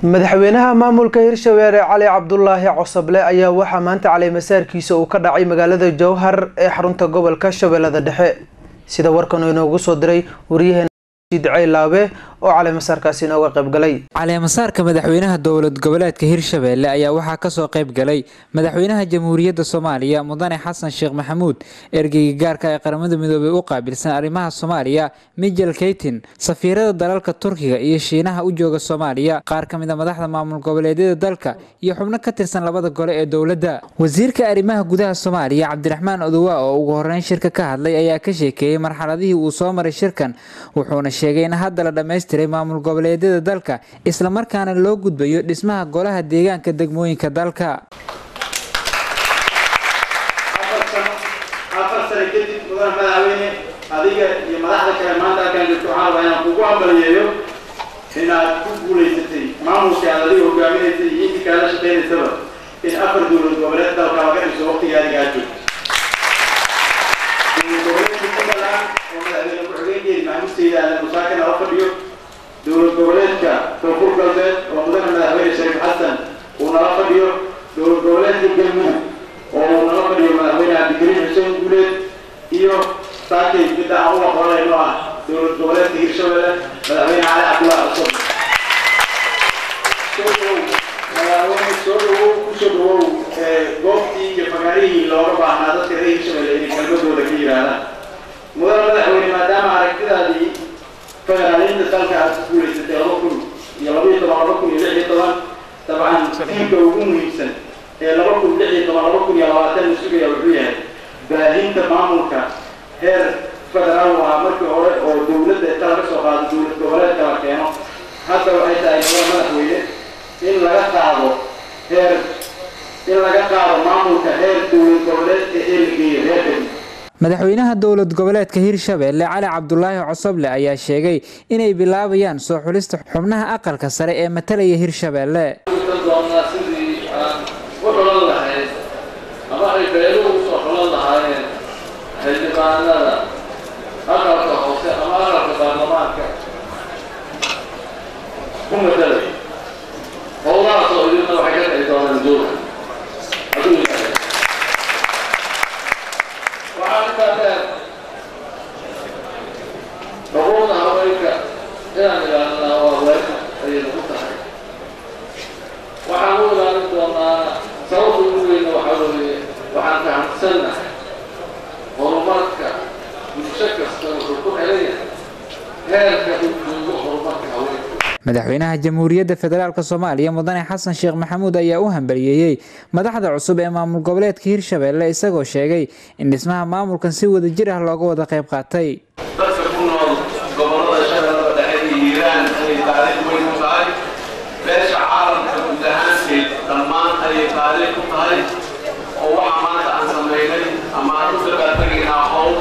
madaxweynaha maamulka hirshabeelle cali cabdulaahi cosoble ayaa waxaa maanta caleemasaarkiisa uu ka dhacay magaalada jowhar ee xarunta gobolka shabeellada dhexe sida warkan uu inoogu soo diray waryaheena dicey laabe oo caleemasaarkaasi inooga qaybgalay caleemasaarka madaxweynaha dowlad goboleedka hirshabeelle ayaa waxaa kasoo qayb galay madaxweynaha jamhuuriyadda soomaaliya mudane xasan sheekh maxamuud ergeyga gaarka ee qaramada midoobey u qaabilsan arrimaha soomaaliya mijel keytin safiirada dalalka turkiga iyo shiinaha u jooga soomaaliya qaar ka mid a madaxda maamul goboleedyada dalka iyo xubno ka tirsan labada gole ee dowladda wasiirka arrimaha gudaha soomaaliya cabdiraxmaan odowa oo ugu horeyn shirka ka hadlay ayaa ka sheekeeyey marxaladihii uu soo maray shirkan wuxuuna sheegay in hadda la dhammaystiray maamul goboleedyada dalka islamarkaana loo gudbayo dhismaha golaha deegaanka degmooyinka dalka afar sano kadib mudane madaxweyne adiga iyo madaxda kale maanta halkaan jirto waxaan rabaa inaan kugu ambaliyeeyo inaad ku guulaysatay maamulka aad adiga hogaaminaysay iyo intii kaala shaqaynaysaba in afar dowlad goboleed dalka laga dhiso waqtiga adiga aad joogto dowlad goboleedka puntland oo madaxweyne ku-xigeenkeedi maxamuud sayid aadan musaake nala fadhiyo dowlad goboleedka koonfur galbeed oo mudane madaxweyne shariif xasan uu nala fadhiyo dowlad goboleedka galmudug oo uu nala fadhiyo madaxweyne cabdikariim xuseen guuleed iyo saakay midda aan u aqoonayno ah dowlad goboleedka hirshabelle madaxweyne cali cabdulaahi cusub soo dhowow madaxweyne soo dhowow kusoo dhowow goobtii iyo fagaarihii looga baahnaa dadka reer hirshabelle inay kelmadooda ka yidhaahdaan mudane madaxweyne maadaama aragtidaadii federaalinta dalka aad ku guulaysatay laba kun iyo labaiyo toban laba kun iyo lix iyo toban dabcan tiimka ugu muhiimsan ee laba kun lix iyo toban laba kun iyo labaatan la sugaya wuxuu yahay baahinta maamulka heer federaal u ahaa markii hore oo dowladda inta laga soo qaado dowlad goboleedka la keeno hadda waxay tahay mudane madaxweyne in laga qaado heer in laga qaado maamulka heer dowlad goboleedka ee la geeyo heer degmo madaxweynaha dowlad goboleedka hirshabeelle cali cabdulaahi cosoble ayaa sheegay inay bilaabayaan soo xulista xubnaha aqalka sare ee matalaya hirshabeelle doonaa sidii aan u xulan lahayd ama ay beeluhu usoo xulan lahaayeen xildhibaanada aqalka hoose ama aqalka baarlamaanka ku matalay howlahaas oo idinna waxay ka dhici doonaan dowla hadduu yahay waxaa intaa dheer xuquuqda haweenka inaan ilaalinaa waa weerka ayay nagu tahay waxaan u ilaalin doonaa sababta ugu weyna waxaa weeye waxaan fahamsannahay horumarka bulsho kasta wuxuu ku xiran yahay heerka uu joogo horumarka haweenka madaxweynaha jamhuuriyadda federaalk soomaaliya mudane xasan sheekh maxamuud ayaa u hambaliyeeyey madaxda cusub ee maamul goboleedka hirshabeelle isagoo sheegay in dhismaha maamulkan si wada jir ah looga wada qayb qaatay dadka ku nool gobollada shabeellada dhexe iyo hiiraan ayay taariikh weyn ku tahay beesha caalamka guud ahaanteed dhammaan ayay taariikh ku tahay oo waxa maanta aan samaynay ama aan u dabaaltegaynaa howl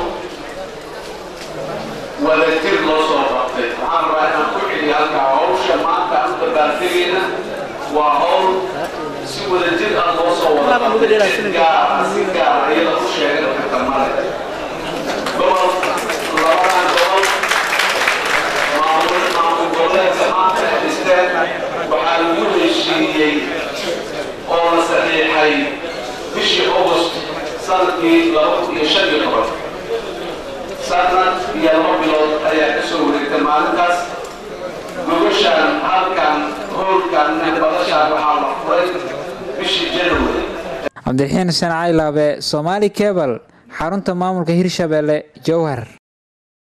wadajir loo soo qabtay waxaan rabaa inaan ku celiyo halkaa hawsha maanta aan u dabaaltegayna waa howl si wadajir ah loo soo wada qabtay si gaar ah si gaar ah iyada u sheegay dadka male gobol labadan gobol maamul maamul goboleedka maanta ay dhisteen waxaa lagu heshiiyey oo la saxiixay bishii august sanadkii laba kun iyo shan iyo toban sanad iyo laba bilood ayaa ka soo wareegtay maalintaas gogoshaan halkan hoolkan badashaan waxaa la furay bishii january cabdiraxiin xuseen cali laabe soomaali kebal xarunta maamulka hirshabeelle jowhar